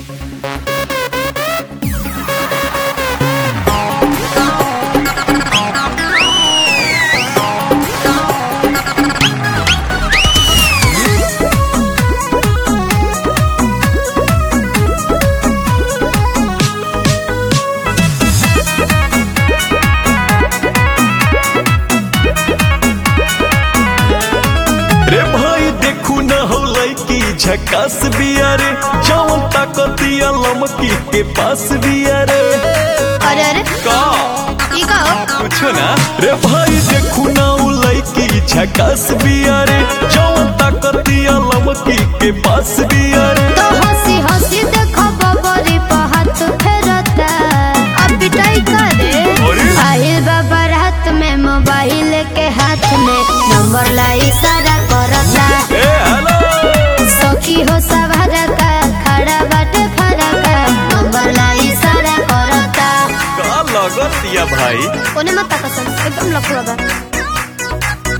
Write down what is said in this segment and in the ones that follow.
रे भाई देखू न हो लड़की झकास बिया रे जौन ताकतिया लमकी के पास बिया रे अरे अरे का ई का हो कुछो ना रे भाई देखू न हो लड़की झकास बिया रे जौन ताकतिया लमकी के पास बिया रे तो हंसी हंसी देखो बबरी पर हाथ फेरता अब पिटाई करे अरे? आहिल बाबा रात में मोबाइल के हाथ में नंबर ला इशारा करता ए हेलो सखी हो सवार का खड़ा बाटे फरा का नंबर ला इशारा करता का लगतिया भाई ओने मत तकसन एकदम लफुआ बा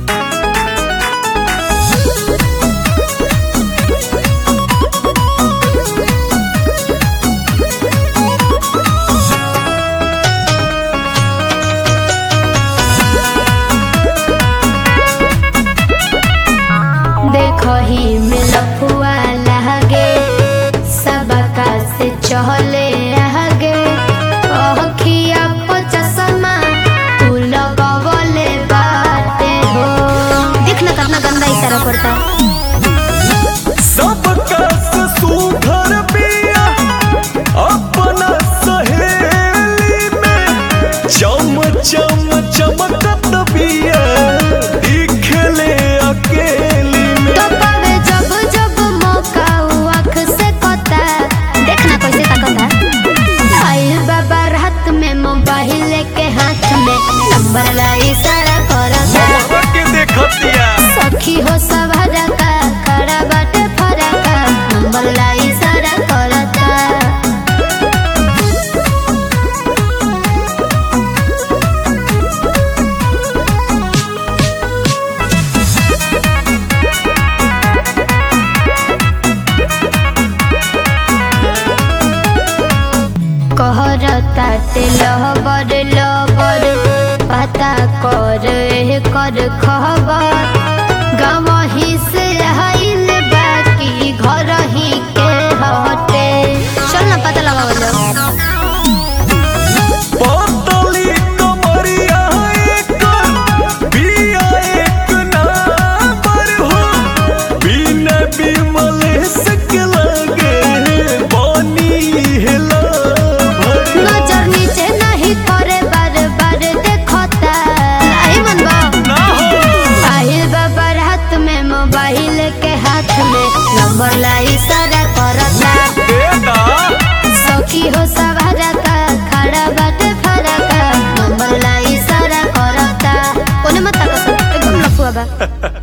देखो ही में लफुआ लहगे सबका से चहले आगे अखिया को चश्मा तू लगवले बाटे हो देखना कितना गंदा इशारा करता सबका सुघर बिया अपना सहेली में चम चम चमकत बिया दिखले अकेली में तो पावे जब जब मौका उ आँख से कता देखना कैसे ताकता आइल बाबा रात में मोबाइल के हाथ में नंबर ला इशारा करता मोहब्बत के देखतिया सखी हो सवार का खड़ा बाटे फरा का नंबर ला इशारा करता कहरता लहबर लबर पता कर एह कर खबर गवही से आइल बाकी घर ही के हटे चल ना पता लगा पतली कमरिया एकर बिया एक नंबर हो बिना बिमलेश के लगे बनी हेला भर नजर नीचे नहीं करे बार बार देखता आई मन बा ना हो आहिल बाबा रात में मोबाइल के हाथ में नंबर ला इशारा करता बेटा सखी हो सवार का खड़ा बाटे फरा का नंबर ला इशारा करता ओने मत तकस एकदम लफुआ बा